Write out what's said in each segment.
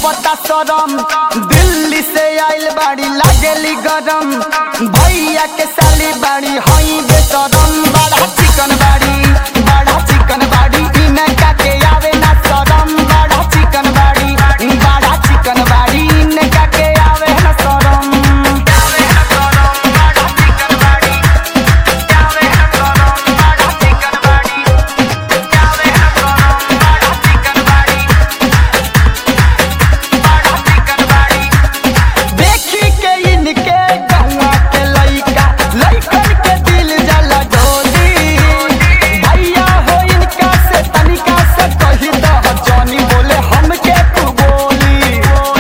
आवता सरम दिल्ली से आइल बाड़ी लागेली गरम भैया के साली बाड़ी हई बेसरम बड़ा चिकन बाड़ी बड़ा चिकन बाड़ी इनका के आवे ना सरम बड़ा चिकन बाड़ी बड़ा चिकन बाड़ी इनका के आवे ना सरम आवे ना सरम बड़ा चिकन बाड़ी आवे ना सरम बड़ा चिकन बाड़ी आवे ना सरम बड़ा चिकन बाड़ी बड़ा चिकन बाड़ी देखी के इनके गौवा के लइका लइकन के दिल जला डोली भैया हो इनका से तनिका से कही दह जानी बोले हमके तू बोली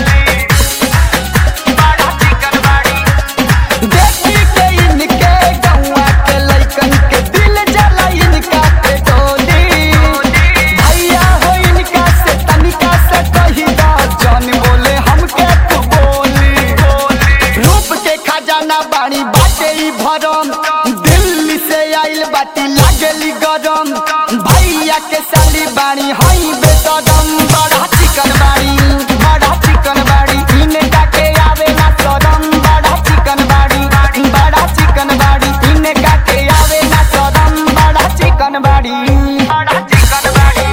बड़ा चिकन बाड़ी देखी के इनके गौवा के लइकन के दिल जला इनका के डोली भैया हो इनका से तनिका से कही दह जानी बोले हमके तू बोली रूप के खजाना बाड़ी बाटे ई भरम दिल्ली से आइल बाटी लागेली गरम भैया के साली बाड़ी हई बेसरम बड़ा चिकन बाड़ी बड़ा चिकन बाड़ी इनका के आवे ना सरम बड़ा चिकन बाड़ी बड़ा चिकन बाड़ी इनका के आवे ना सरम बड़ा चिकन बाड़ी बड़ा चिकन बाड़ी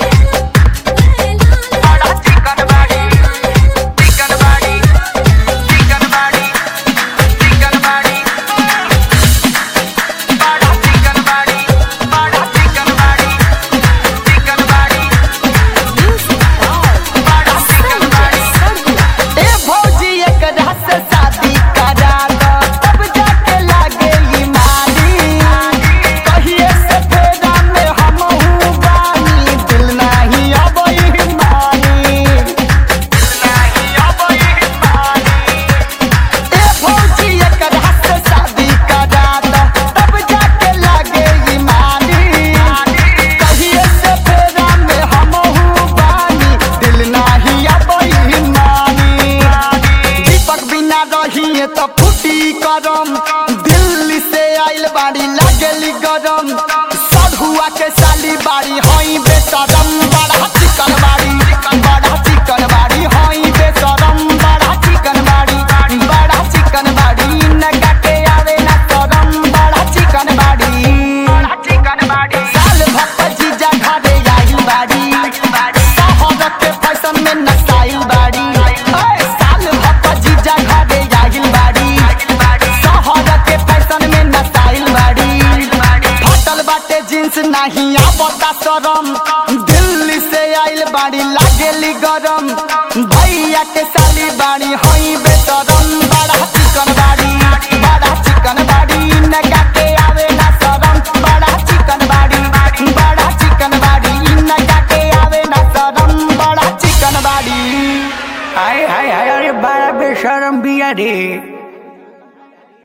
बड़ा चिकन बाड़ी चिकन बाड़ी चिकन बाड़ी चिकन बाड़ी बड़ा चिकन बाड़ी बड़ा चिकन बाड़ी चिकन बाड़ी बड़ा चिकन बाड़ी ए भौजी एकरा से शादी करा दो तब जाके लागे ई माली कहिए से फेरा में हमहू बानी दिल नाही अबई मानी दिल नाही अबई मानी ए भौजी एकरा से शादी करा दो तब जाके लागे ई माली कहिए से फेरा में हमहू बानी दिल नाही अबई मानी दीपक बिना रहिए तो फूटी करम दिल्ली से आइल बाड़ी लागेली गरम सधुआ के साली बाड़ी हई बेसरम बड़ा चिकन बाड़ी बड़ा चिकन बाड़ी हई बेसरम बड़ा चिकन बाड़ी बड़ा चिकन बाड़ी नगा के आवे ना सरम बड़ा चिकन बाड़ी बड़ा चिकन बाड़ी साल भक्त जीजा घरे आई बाड़ी शहर के फैशन में नसाइल बाड़ी ओए, साल भक्त जीजा घरे आई बाड़ी शहर के फैशन में नसाइल बाड़ी फटल बाटे जींस नहीं आवता शरम दिल्ली से आइल बाड़ी लागेली गरम भैया के